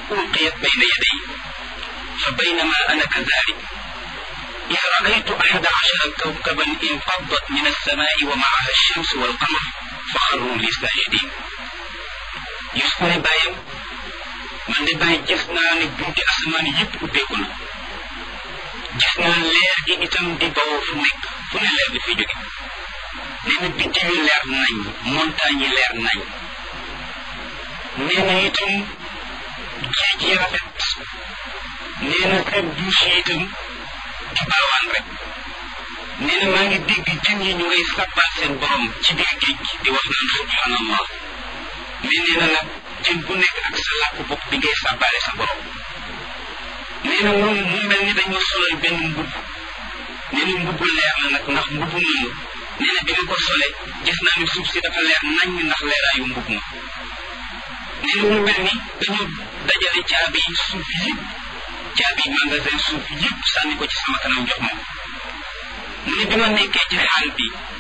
ألقيت بين يدي فبينما أنا كذلك إذ رأيت أحد عشر كوكبا انقضت من السماء ومعها الشمس والقمر فخروا لي ساجدين يسكن بايم man de bàyyi gis naa ne bunti asamaan yëpp ubbeeku na gis naa leer gi itam di bawoo fu nekk fu ne leer bi fi jóge nee na biddiw yi leer nañ montagne yi leer nañ nee na itam géej yi rafet nee na kër douche yi itam di baawaan rek nee na maa ngi dégg jën yi ñu ngay sabbal seen borom ci biir géej gi di wax naan subhanallah mais nee na nag jën bu nekk ak sa làkk bopp bi ngay sàbbaale sa borom nee na moom mu mel ni dañoo solal benn mbubb nee na mbubbu leer la nag ndax mbubbu moomu nee na bi ma ko sole gis naa ni suuf si dafa leer nañ ndax leeraayu mbubb ma nee na mu mel ni dañoo dajale caabi suuf yëpp caabi magasin suuf yëpp sànni ko ci sama kanam jox ma mu ne bi ma nekkee ci xaal bi